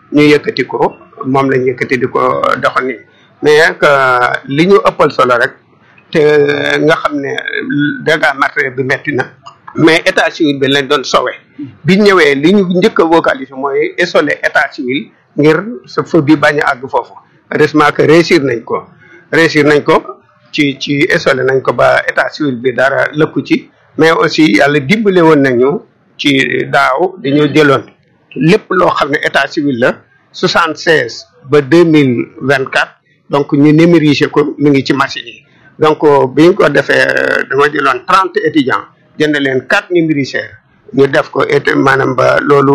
ñu yëkkati ko moom lañ yëkkati di ko doxal nii mais que li ñu ëppal solo rek te nga xam ne dégâts matériel bi metti na mais état civil bi lañ doon sowe bi ñëwee li ñu njëkk a vocaliser mooy isoler état civil ngir sa feu bi bañ a àgg foofu heureusement que réussir nañ ko réussir nañ ko ci ci isolé nañ ko ba état civil bi dara lëkku ci mais aussi yàlla dimbale woon nañu ci daaw dañoo jëloon lépp loo xam ne état civil la soixante seize ba deux mille vingt quatre donc ñu numériser ko mi ngi ci machine yi donc bi ñu ko defee dama jëloon trente étudiants jënd leen quatre numériseurs ñu def ko et maanaam ba loolu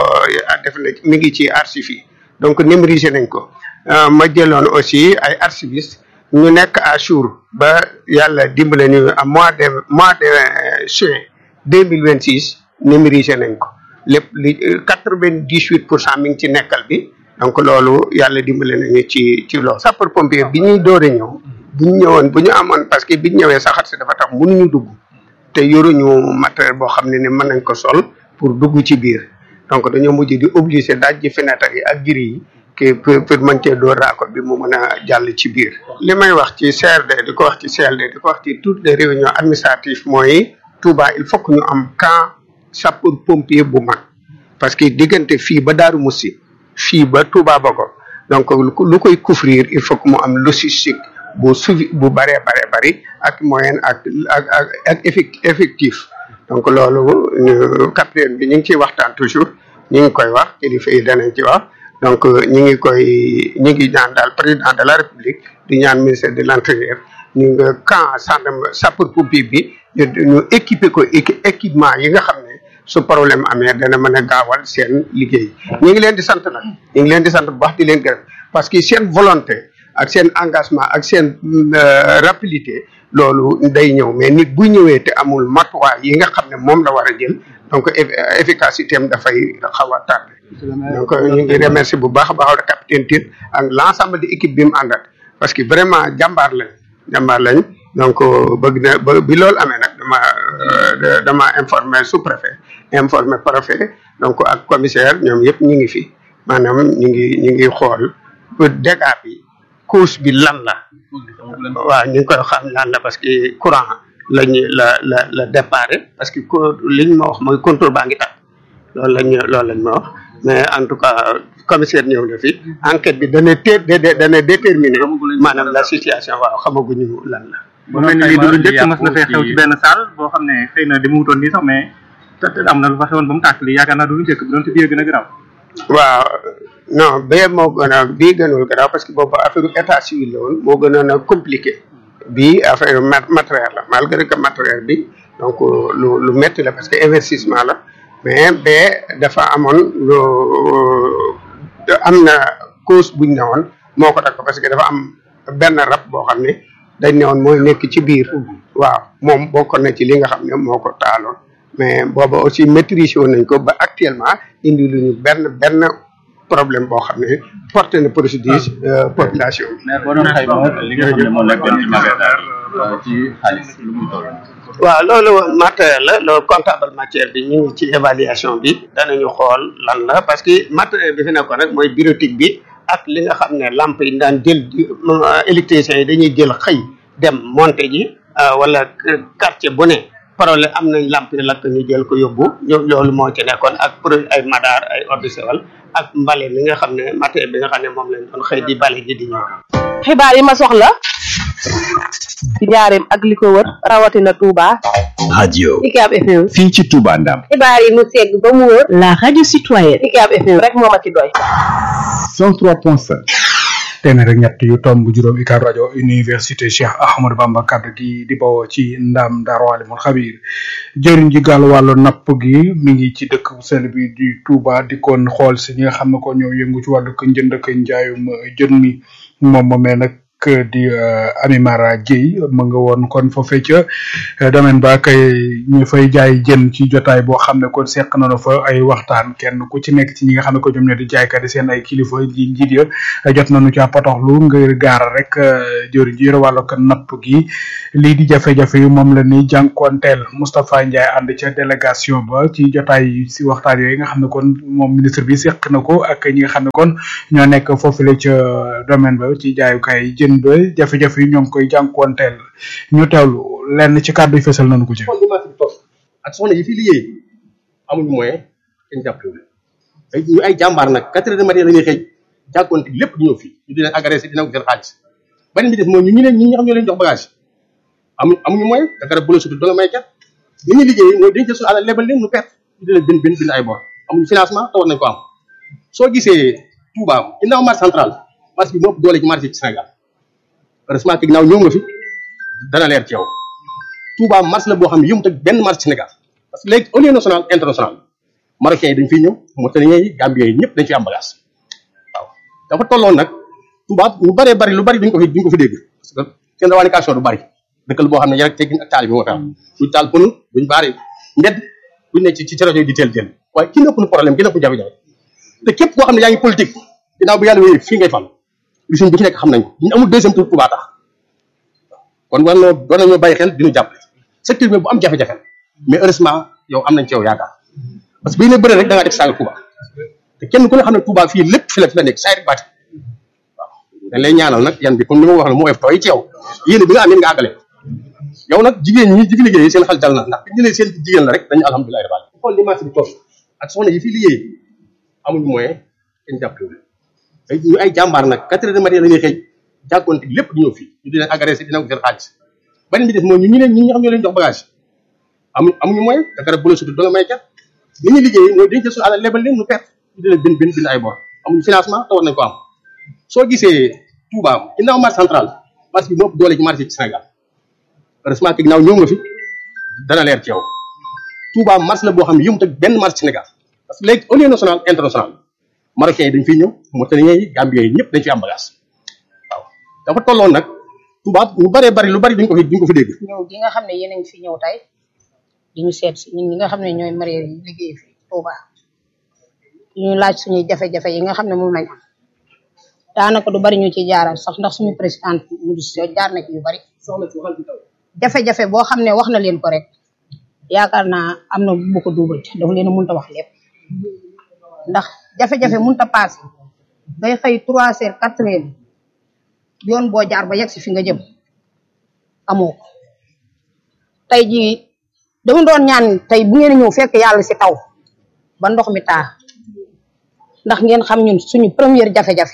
def na mi ngi ci archives yi donc numériser nañ ko ma jëloon aussi ay archivistes ñu nekk à jour ba yàlla dimbale ñu à mois de mois de juin deux mille vingt six numérisé nañ ko lépp li quatre vingt dix huit pour cent mi ngi ci nekkal bi donc loolu yàlla dimbale nañu ci ci loolu. sapeur pompier bi ñuy door a ñëw bu ñu ñëwoon bu ñu amoon parce que bi ñu ñëwee saxaat si dafa tax mënuñu dugg te yoruñu matériel boo xam ne ne mën nañ ko sol pour dugg ci biir donc dañoo mujj di obligé daaj ji fenêtre yi ak giri yi. que pour pour mën cee door raako bi mu mën a jàll ci biir. li may wax ci CRD di ko wax ci CLD di ko wax ci toutes les réunions administratives mooy Touba il faut que ñu am camp sapeur pompier bu mag parce que diggante fii ba Daaru Musi fii ba Touba Bogo donc lu koy couvrir il faut que mu am logistique bu suivi bu bëree baree bëri ak moyen ak ak ak ak effectif donc loolu capitaine bi ñu ngi ciy waxtaan toujours ñu ngi koy wax kilifa yi danañ ci wax. donc ñi ngi koy ñi ngi ñaan daal président de la république di ñaan ministère de l'intérieur ñu nga camp gendarme sapeur pompier bi ñu ñu équiper ko équipement yi nga xam ne su problème amee dana mën a gaawal seen liggéey ñu ngi leen di sant nag ñu ngi leen di sant bu baax di leen gërëm parce que seen volonté ak seen engagement ak seen rapidité loolu day ñëw mais nit bu ñëwee te amul matuwaay yi nga xam ne moom la war a jël donc efficacité am dafay xaw a tardé donc ñu ngi remercier bu baax a baax capitaine Tine ak l' ensemble de équipe bi mu àndat parce que vraiment jàmbaar lañ jàmbaar lañ donc bëgg na ba bi loolu amee nag dama dama informé sous préfet informé préfet donc ak commissaire ñoom yëpp ñu ngi fi maanaam ñu ngi ñu ngi xool dégâts bi cause bi lan la waaw ñu ngi koy xam lan la parce que courant lañu la la la déparé parce que liñ ma wax mooy contrôle baa ngi tàkk loolu lañ loolu lañ ma wax mais en tout cas commissaire ñëw na fi enquête bi dana té dana déterminer maanaam la situation waaw xamaguñu lan la. bu mel ni lii du lu njëkk mas na fee xew ci benn salle boo xam ne xëy na dama wutoon nii sax mais te am na lu fa xewoon ba mu tàkk lii yaakaar naa du lu njëkk bi doon te bii gën a garaaw. waaw non bee moo gën a bii gënul garaaw parce que boobu affaire état civil la woon moo gënoon a compliqué bii affaire matériel la malgré que matériel bi donc lu lu métti la parce que investissement la. mais bee dafa amoon lu am na cause buñ ne woon moo ko takk parce que dafa am benn rab boo xam ne dañ ne woon mooy nekk ci biir waaw moom bokkoon na ci li nga xam ne moo ko taaloon mais booba aussi maîtriser woon nañ ko ba actuellement indi lu ñu benn benn problème boo xam ne porté na préjudice population bi. mais boo doon xayma li nga xam ne moo nekkoon ci magasin ci xaalis lu muy toll. waaw loolu matériel la loolu comptable matière bi ñu ngi ci évaluation bi danañu xool lan la parce que matériel bi fi nekkoon rek mooy bureautique bi ak li nga xam ne lampe yi daan jël électriciens yi dañuy jël xëy dem monter ji wala quartier bu ne problème am nañ lampe yi lakk ñu jël ko yóbbu loolu moo ci nekkoon ak pour ay madar ay eau de Javel ak mbale mi nga xam ne matériel bi nga xam ne moom lañ doon xëy di bale ji di ñëw. xibaar yi ma soxla ci njaareem ak li ko wër rawatina Touba. radio Ucab FM. fii ci Touba Ndam xibaar yi mu segg ba mu wër. la radio citoyenne. Ucab FM rek moo ma ci doy. 103.5 téeméer ak ñett yu tomb juróom UCAB rajo université Cheikh Ahmadou Bamba kaddu gi di bawoo ci ndam Daaru Alimul Xabiir jëriñ ji gàll wàllu napp gi mi ngi ci dëkk bu sell bi di Touba di kon xool si ñi nga xam ne ko ñoo yëngu ci wàllu ko njënd ak njaayum jën mi moom moomee nag di Amimara Dieye mu nga woon kon foofee ca domaine ba kay ñu fay jaay jën ci jotaay boo xam ne kon seq nañu fa ay waxtaan kenn ku ci nekk ci ñi nga xam ne ko ñoom ñoo di jaaykat yi seen ay kilifa ji njiit ya jot nañu ca potoxlu ngir gaara rek jëriñ ji yore wàllu ko napp gi lii di jafe-jafe yi moom la ni jànkuwanteel Moustapha Ndiaye ànd ca délégation ba ci jotaay si waxtaan yooyu nga xam ne kon moom ministre bi seq na ko ak ñi nga xam ne kon ñoo nekk foofule ca domaine ba ci jaayukaay jën ba jafe-jafe yi ñoo ngi koy jànkuwanteel ñu teewlu lenn ci kàddu yi fesal nañu ko ci. ak soxna yi fi liggéey amuñu moyen kenn jàppale ay ñu ay jàmbaar nag quatre heures de matin la ñuy xëy jànkuwante lépp di ñëw fii ñu di leen agressé dina ko seen xaalis beneen bi def mooy ñu ñu leen ñi nga xam ñoo leen jox bagage amuñu amuñu moyen te garab bu la sutul doo nga may ket li ñuy liggéey mooy dañ jël suñu alal lebal leen ñu perte ñu di leen bind bind bind ay bor amuñu financement te war nañ ko am soo gisee Touba ginnaaw marché central marché bi moo ëpp doole ci marché ci Sénégal heureusement que ginnaaw ñëw nga fi dana leer ci yow Touba marché la boo xam ne yëmut ak benn marché Sénégal parce que léegi au niveau national international marocains yi dañ fiy ñëw Mauritaniens yi Gambiens yi ñëpp dañ fi am bagage waaw dafa tolloon nag Touba ñu bëree bëri lu bëri duñ ko fi duñ ko fi dégg parce que seen revendication du bëri dëkkal boo xam ne yar ak teggin ak taal bi moo fi am duñ taal pënu duñ baari mbedd duñ ne ci ci rajo yi di teel teel waaye ki nëpp nu problème ki nëpp jafe-jafe te képp koo xam ne yaa ngi politique ginnaaw bu yàlla wéyee fii ngay fal li suñ bu fi nekk xam nañ ko ñu amul deuxième tour Touba tax kon war noo doon nañoo bàyyi xel dinu jàppale secteur bi bu am jafe-jafe mais heureusement yow am nañ ci yow yaakaar parce que bii ne bëre rek da ngaa def saaga Touba te kenn ku ne xam ne Touba fii lépp fi la fi la nekk saa rek baati waaw dañ lay ñaanal nag yan bi comme ni ma wax la moo ef tooy ci yow yéen bi nga am yéen nga àggale yow nag jigéen ñi jigi liggéey seen xel dal na ndax bi ñu leen seen jigéen la rek dañu alhamdulilah rabbil alamin xool li marché bi toll ak soxna yi fii liggéey amuñu moyen kenn jàppale ay ñu ay jàmbaar nag quatre heures de matin la ñuy xëy jànkuwante lépp di ñëw fii ñu di leen agressé dina ko seen xaalis beneen bi def mooy ñu ñu leen ñi nga xam ñoo leen jox bagage amuñu amuñu moyen te garab bu la sutul doo nga may ket li ñuy liggéey mooy dañ jël suñu alal lebal leen ñu perte ñu di leen bind bind bind ay bor amuñu financement te war nañ ko am soo gisee Touba ginnaaw marché central marché bi moo ëpp doole ci marché ci Sénégal heureusement que ginnaaw ñëw nga fi dana leer ci yow Touba marché la boo xam ne yëmut ak benn marché Sénégal parce que léegi au niveau national international marocains yi dañ fiy ñëw Mauritaniens yi Gambiens yi ñëpp dañ fi am bagage waaw dafa tolloon nag Touba ñu bëree bëri lu bëri duñ ko fi duñ ko fi dégg ñëw gi nga xam ne yéen a ngi fi ñëw tey di ñu seet si ñun ñi nga xam ne ñooy mareyeur yi liggéey fi Touba ñu laaj suñuy jafe-jafe yi nga xam ne moom lañ am daanaka du bari ñu ci jaaral sax ndax suñu président mu du jaar na ci yu bari jafe-jafe boo xam ne wax na leen ko rek yaakaar naa am na bu ko duubal te dafa leen a mënta wax lépp ndax jafe-jafe mënta paase ngay xëy trois heures quatre heures yoon boo jaar ba yegg si fi nga jëm amoo ko tey jii dama doon ñaan tey bu ngeen ñëw fekk yàlla si taw ba ndox mi taa ndax ngeen xam ñun suñu première jafe-jafe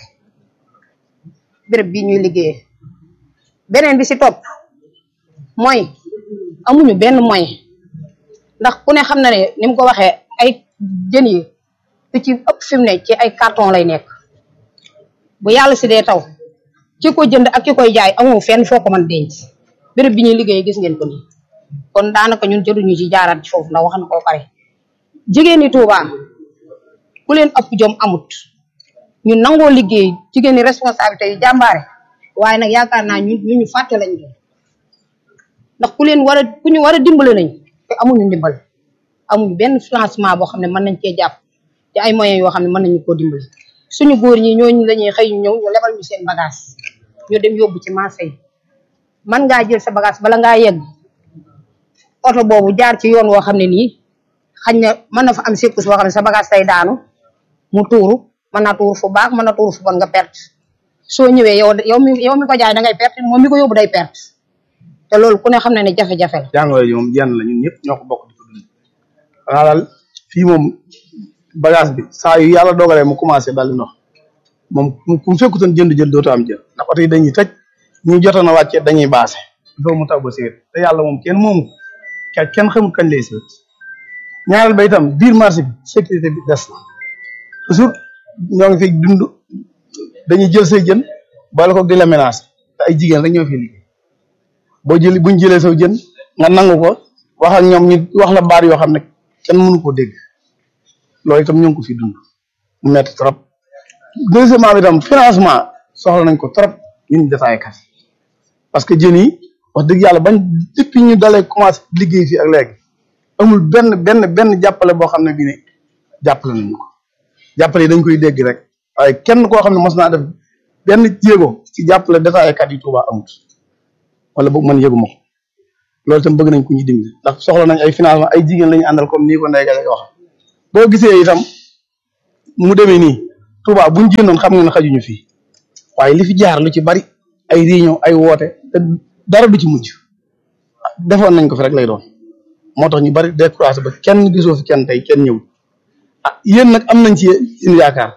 béréb bii ñuy liggéeyee beneen bi si topp mooy amuñu benn moyen ndax ku ne xam na ne ni mu ko waxee ay jën yi lu ci ëpp fi mu ne ci ay carton lay nekk bu yàlla si dee taw ki ko jënd ak ki koy jaay amoo fenn foo ko mën denc béréb bi ñuy liggéey gis ngeen ko nii kon daanaka ñun jëruñu ci jaaraat ci foofu ndax wax na ko pare jigéen ñi Touba ku leen ëpp jom amut ñu nangoo liggéey jigéen ñi responsabilité yu jàmbaare waaye nag yaakaar naa ñu ñu ñu fàtte lañ doon ndax ku leen war a ku ñu war a dimbale nañ te amuñu ndimbal amuñu benn financement boo xam ne mën nañ cee jàpp te ay moyens yoo xam ne mën nañu koo dimbali suñu góor ñi ñooñu lañuy xëy ñëw ñu lebal ñu seen bagage ñu dem yóbbu ci marché yi man ngaa jël sa bagage bala ngaa yegg oto boobu jaar ci yoon woo xam ne nii xañ na mën na fa am secours boo xam ne sa bagage tay daanu mu tuuru mën naa tuuru fu baax mën na tuuru fu bon nga perte soo ñëwee yow yow mi yow mi ko jaay da ngay perte moom mi ko yóbbu day perte te loolu ku ne xam na ne jafe-jafe la. jàngoro ji moom jenn la ñun ñëpp ñoo ko bokk di ko dund xanaa daal fii moom bagage bi saa yu yàlla dogalee mu commencé dal di ndox moom ku mu fekkutoon jënd jël dootu am jël ndax oto yi dañuy tëj ñi jotoon a wàccee dañuy baase il faut mu taw ba séet te yàlla moom kenn moomu ko kenn xamul kañ lay séet ñaareel ba itam biir marché bi sécurité bi des na toujours ñoo ngi fi dund dañuy jël say jën boole ko di la menacer te ay jigéen rek ñoo fi liggéey boo jëli buñ jëlee saw jën nga nangu ko wax ak ñoom ñu wax la baat yoo xam ne kenn mënu koo dégg loolu itam ñoo ngi ko fi dund mu metti trop deuxièmement bi itam financement soxla nañ ko trop ñun détaillkat yi parce que jën yi wax dëgg yàlla bañ depuis ñu dalee commencé liggéey fii ak léegi amul benn benn benn jàppale boo xam ne bii ne jàppale nañu ko jàppale yi dañ koy dégg rek waaye kenn koo xam ne mos naa def benn jéego ci jàppale détaillkat yi Touba amut wala boog man yëguma ko loolu itam bëgg nañ ko ñu dimbali ndax soxla nañ ay financement ay jigéen la ñu àndal comme nii ko Ndeye Gale wax boo gisee itam mu demee nii Touba buñ jénnoon xam nga ne xajuñu fii waaye li fi jaar lu ci bari ay réunion ay woote te dara du ci mujj defoon nañ ko fi rek lay doon moo tax ñu bari découragé ba kenn gisoo fi kenn tey kenn ñëw ah yéen nag am nañ ci yéen yaakaar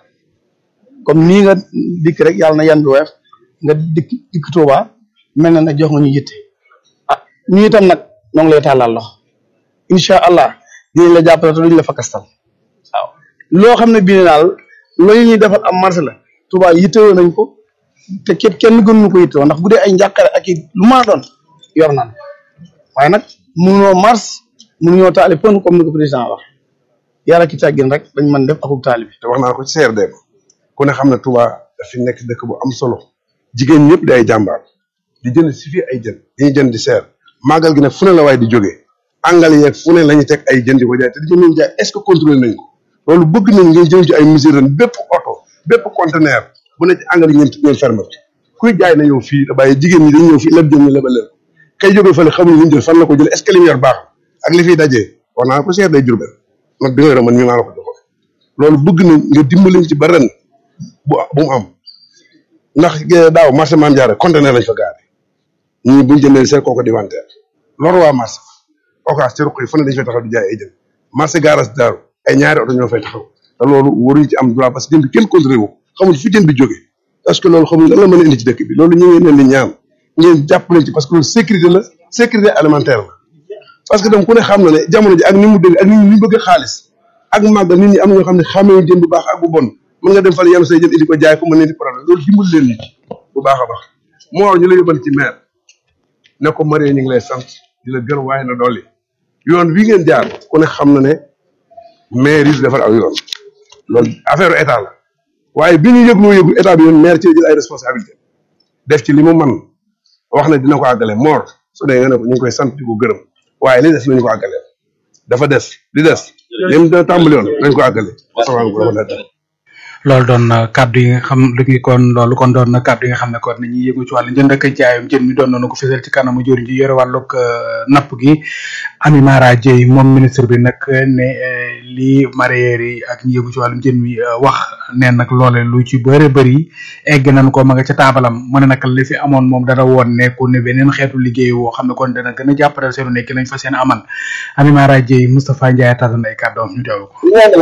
comme nii nga dikk rek yàlla na yan bi weef nga dikk dikk Touba mel na ne jox nga ñu yitte ah ñu itam nag ñoo ngi lay tàllal loxo incha allah dinañ la jàppale te duñ la fakastal waaw loo xam ne bii ne daal loolu ñuy defal am marché la Touba yittewoo nañ ko te képp kenn gënuñu ko yittewoo ndax bu dee ay njàqare ak i lu ma doon yor naan waaye nag mënuñoo mars mënuñoo taali pon comme ni ko président wax yàlla ki tàggin rek dañ mën def akub taali bi te wax naa ko ci CRD ba ku ne xam ne Touba dafi nekk dëkk bu am solo jigéen ñëpp di ay jàmbaar di jënd si fii ay jën dañuy jënd di seer màggal gi nag fu ne la waaye di jógee angal yeeg fu ne la ñuy teg ay jën di ko jaay te di jën jaay est ce que contrôlé nañ ko loolu bëgg nañ ngeen jël ci ay mesures ren bépp oto bépp conteneur bu ne ci angal yi ngeen ngeen ferme ko kuy jaay na ñëw fii da bàyyi jigéen ñi dañ ñëw fii leb jën ñu lebal leen ko kay jógee fële xamuñ li ñu jël fan la ko jël est ce que li mu yor baax ak li fiy dajee wax naa ko seer day jurbel nag bi nga yore man mii maa la ko joxoon loolu bëgg nañ nga dimbaliñ ci ba ren bu bu mu am ndax daaw marché maam jaare conteneur lañ fa gaare ñii buñ jëndee seen kooku di wanteer loolu waa marché occas ci ruq yi fu ne dañ fay taxaw di jaay ay jën marché gaaras daaru ay ñaari oto ñoo fay taxaw te loolu waruñu ci am droit parce que jën bi kenn contrôlé wu xamul fi jën bi jóge parce que loolu xamul lan la mën a indi ci dëkk bi loolu ñu ngi leen di ñaan ngeen jàpp leen ci parce que loolu sécurité la sécurité alimentaire la parce que dem ku ne xam na ne jamono ji ak ni mu dëgg ak ni ñu bëgg xaalis ak màggal nit ñi am na ñoo xam ne xamee jën bu baax ak bu bon mën nga dem fale yanu say jën indi ko jaay ko mën leen di problème loolu dimbali leen nit bu baax a baax moo war ñu la yóbbal ci maire ne ko Marie ñu ngi lay sant di la gërëm waaye na dolli yoon wi ngeen jaar ku ne xam na ne maire yi defar aw yoon loolu affaire état la waaye bi ñu yëgloo yëgu état bi yoon maire ci jël ay responsabilité def ci li mu man wax ne dina ko àggale moor su dee nga ne ko ñu ngi koy sant di ko gërëm waaye li des nañu ko àggale dafa des li des lim da tàmbali woon nañ ko àggale asalaamaaleykum wa rahmatulah loolu doon na kàddu yi nga xam léegi kon loolu kon doon na kàddu yi nga xam ne kon nañuy yëngu ci wàllu njënd ak jaayum jën mi doon nañu ko fësal ci kanamu jëriñ ji yore wàllug napp gi Ami Mara Dieye moom ministre bi nag ne lii mareyeur yi ak ñi yëngu ci wàllum jën mi wax neen nag loole lu ci bëre bëri egg nañ ko ma nga ca taabalam mu ne nag li fi amoon moom dana woon nekku ne beneen xeetu liggéey woo xam ne kon dana gën a jàppale seenu nekk nañ fa seen amal Ami Mara Dieye Moustapha Ndiaye tànn ay kàddoom ñu teewlu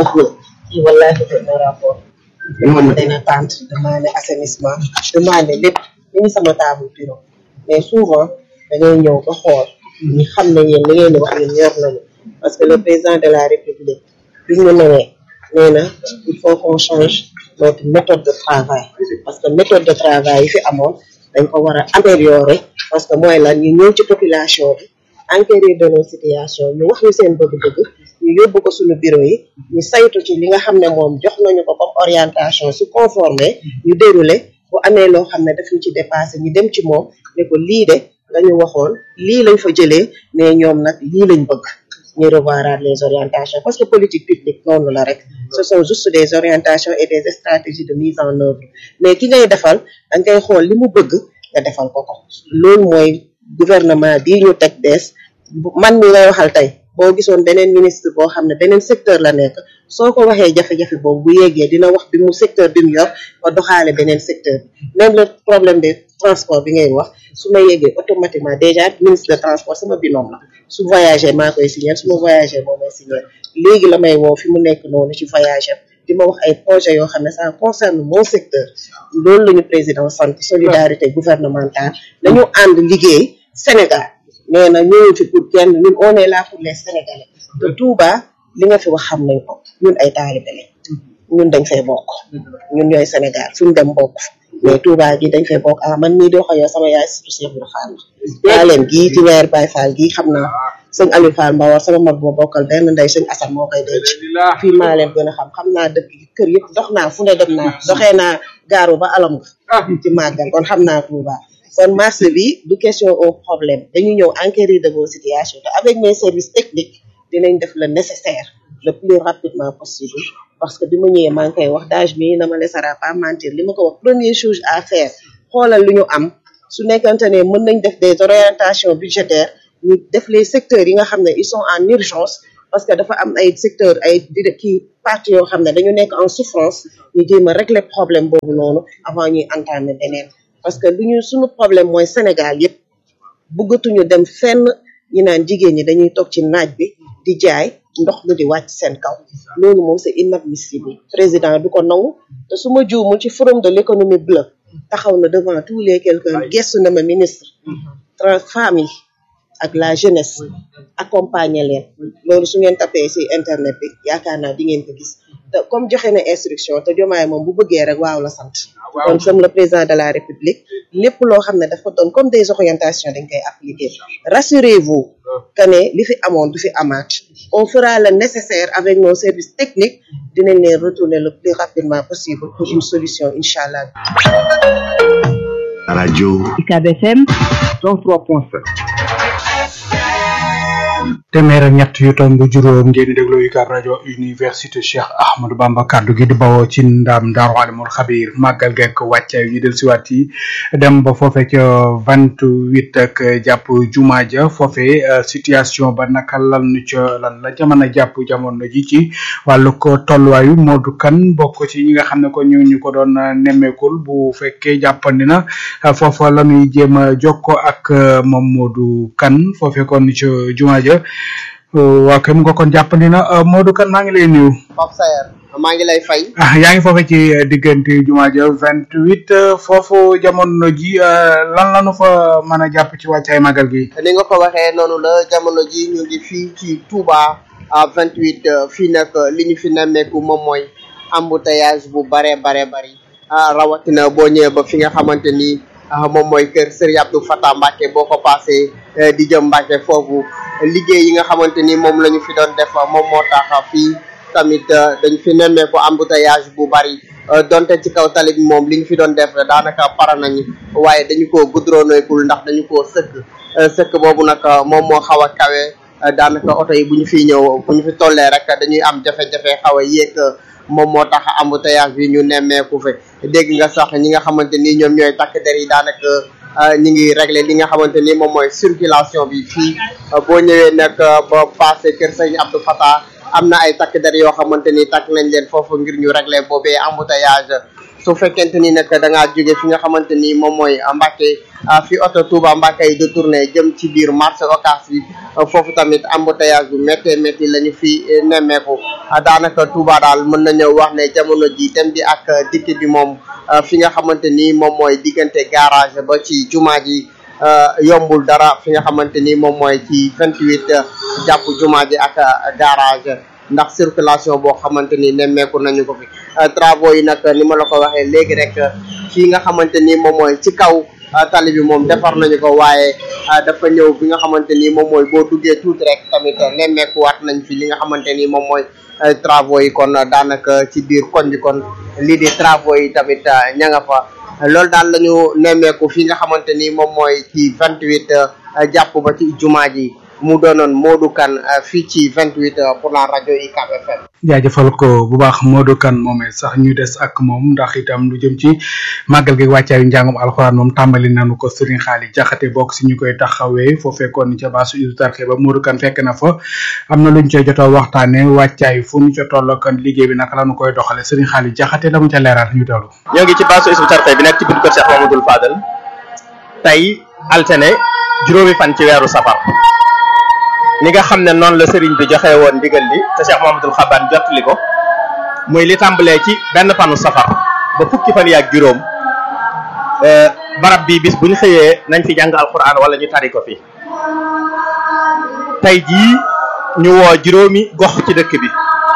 ko. demandé na tente demandé assainissement demandé lépp mi ngi sama table bureau mais souvent da ngay ñëw ba xool ñi xam ne yéen li ngeen di wax yéen ñor nañu parce que le président de la république bi ñu newee nee na il faut qu'on change notre méthode de travail parce que méthode de travail yi fi amoon dañ ko war a améliorer parce que mooy lan ñu ñëw ci population bi enquérir de nos situations ñu wax ñu seen bëgg-bëgg ñu yóbbu ko suñu bureau yi ñu saytu ci li nga xam ne moom jox nañu ko comme orientation su conformé ñu déroulé bu amee loo xam ne daf ñu ci dépassé ñu dem ci moom ne ko lii de lañu waxoon lii lañ fa jëlee mais ñoom nag lii lañ bëgg ñu revoiraat les orientations parce que politique publique noonu la rek ce sont juste des orientations et des stratégies de mise en œuvre mais ki ngay defal da ngay xool li mu bëgg nga defal ko ko loolu mooy gouvernement bii ñu teg bees man mi ngay waxal tey boo gisoon beneen ministre boo xam ne beneen secteur la nekk soo ko waxee jafe-jafe boobu bu yeggee dina wax bi mu secteur bi mu yor ba doxaale beneen secteur bi même le problème de transport bi ngay wax su ma yeggee automatiquement déjà ministre de transport sama binôme la su voyagé maa koy signer su ma voyagé moo may signer léegi la may woo fi mu nekk noonu ci voyage am di ma wax ay projet yoo xam ne ça concerne mon secteur loolu la ñu président sant solidarité gouvernementale dañu ànd liggéey Sénégal nee na ñëwuñ fi pour kenn ñun on est là pour les sénégalais te Touba li nga fi wax xam nañ ko ñun ay taalibe lañ ñun dañ fay bokk ñun ñooy Sénégal fu ñu dem bokk mais Touba gi dañ fay bokk ah man mii di wax ak yow sama yaay surtout Cheikh Ibra Fall la leen gii ci weer Baye Fall gii xam naa sëñ Aliou Fall Mbawar sama mag boo bokkal benn ndey sëñ Assane moo koy denc fii maa leen gën a xam xam naa dëkk kër yëpp dox naa fu ne dem naa doxee naa gaaru ba alam nga ci màggal kon xam naa Touba kon marché bi du question au problème dañu ñëw enquérir de vos situations te avec mes services techniques dinañ def le nécessaire le plus rapidement possible parce que bi ma ñëwee maa ngi koy wax dage mi na ma laissera pas mentir li ma ko wax première chose à faire xoolal lu ñu am su nekkante ne mën nañ def des orientations budgétaires ñu def les secteurs yi nga xam ne ils sont en urgence parce que dafa am ay secteur ay di kii parties yoo xam ne dañu nekk en souffrance ñu jéem a régler problème boobu noonu avant ñuy entamer beneen parce que lu ñu suñu problème mooy Sénégal yëpp bëggatuñu dem fenn ñi naan jigéen ñi dañuy toog ci naaj bi di jaay ndox mi di wàcc seen kaw loolu moom c'est inadmissible président du ko nangu te su ma juumul ci forum de l'économie bleue taxaw na devant tous les quelqu'un gestu na ma ministre trans femmes yi ak la jeunesse accompagner leen loolu su ngeen tapee ci internet bi yaakaar naa di ngeen ko gis te comme joxe na instruction te jomaay moom bu bëggee rek waaw la sant kon som le président de la république lépp loo xam ne dafa doon comme des orientations dañ koy appliquer rassurez-vous que ne li fi amoon du fi amaat on fera le nécessaire avec nos services techniques dinañ leen retourner le plus rapidement possible pour une solution incha allah radio UCAB FM 103.7 téeméer ak ñett yu tomb juróom ngeen di déglu UCAB rajo université Cheikh Ahmadou Bamba kaddu gi di bawoo ci ndam Daaru Alimul Xabir màggal gekk wàccaay yu ñu del siwaat yi dem ba foofe ca vingt huit ak jàpp juma ja foofe situation ba naka lan nu ca lan la jamono jàpp jamono ji ci wàllu ko tolluwaayu Modou Kane bokk ci ñi nga xam ne ko ñu ñu ko doon nemmeekul bu fekkee jàppandi na foofa la ñuy jéem a jokko ak moom Modou Kane foofe kon ca juma ja waaw kay mu nga kon jàppandi na Modou Kane maa ngi lay nuyu. Pape Sayer maa ngi lay fay. ah yaa ngi foofu ci diggante jumaa ja vingt huit foofu jamono ji lan la nu fa mën a jàpp ci wàccaay magal gi. ni nga ko waxee noonu la jamono ji ñu ngi fii ci Touba à vingt huit fii nag li ñu fi nemmeeku moom mooy embouteillage bu bare bare bari rawatina boo ñëwee ba fi nga xamante ni moom mooy kër Serigne Abdou Fatah Mbacke boo ko passé di jëm Mbacke foofu. liggéey yi nga xamante ni moom la ñu fi doon def moom moo tax fii tamit dañ fi nemmeeku embouteillage bu bari donte ci kaw tali bi moom li ñu fi doon def daanaka para nañu waaye dañu koo goudronnékul ndax dañu koo sëkk sëkk boobu nag moom moo xaw a kawe daanaka oto yi bu ñu fiy ñëw bu ñu fi tollee rek dañuy am jafe-jafe xaw a yéeg moom moo tax embouteillage bi ñu nemmeeku fi dégg nga sax ñi nga xamante ni ñoom ñooy takk der yi daanaka ñi ngi régler li nga xamante ni moom mooy circulation bi fii boo ñëwee nag ba passé kër sëñ Abdou Fatah am na ay takk der yoo xamante ni takk nañ leen foofu ngir ñu régler boobee embouteillage su fekkente ni nag da ngaa jóge fi nga xamante ni moom mooy Mbacke fi oto Touba Mbacke yi détourné jëm ci biir marché Ocass bi foofu tamit embouteillage bu méttee métti la ñu fi nemmeeku daanaka Touba daal mën nañoo wax ne jamono ji dem bi ak dikk bi moom fi nga xamante ni moom mooy diggante garage ba ci jumaa ji yombul dara fi nga xamante ni moom mooy ci vingt huit jàpp jumaa ji ak garage ndax circulation boo xamante ni nemmeeku nañu ko fi travaux yi nag ni ma la ko waxee léegi rek fii nga xamante ni moom mooy ci kaw tali bi moom defar nañu ko waaye dafa ñëw bi nga xamante ni moom mooy boo duggee tuuti rek tamit nemmeekuwaat nañ fi li nga xamante ni moom mooy travaux yi kon daanaka ci biir koñ bi kon lii di travaux yi tamit ña nga fa loolu daal la ñu nemmeeku fi nga xamante ni moom mooy ci vingt huit jàpp ba ci jumaa ji mu doonoon Modou Kane fii ci vingt huit pour la rajo UCAB FM. jaajëfal ko bu baax Modou Kane moomee sax ñu des ak moom ndax itam lu jëm ci màggal gi wàccaayu njàngum alxuraan moom tàmbali nañu ko Serigne Xaali Jaxate bokk si ñu koy taxawee foo fekkoon ca baasu Isu Tarxe ba Modou Kane fekk na fa am na luñ ca jotoo waxtaane wàccaay fu ñu ca toll kan liggéey bi naka la ñu koy doxale Serigne Xaali Jaxate la mu ca leeral ñu teewlu. ñoo ngi ci baasu Isu Tarxe bi nekk ci biir kër Cheikh Mamadou Fadal tey altine juróomi fan ci weeru safar ni nga xam ne noonu la sëriñ bi joxe woon ndigal li te Cheikh Mahamadul Xaban jottali ko muy li tàmbalee ci benn fanu safar ba fukki fan yaak juróom barab bi bis bu ñu xëyee nañ fi jàng alquran wala ñu tari ko fi tey jii ñu woo juróomi gox ci dëkk bi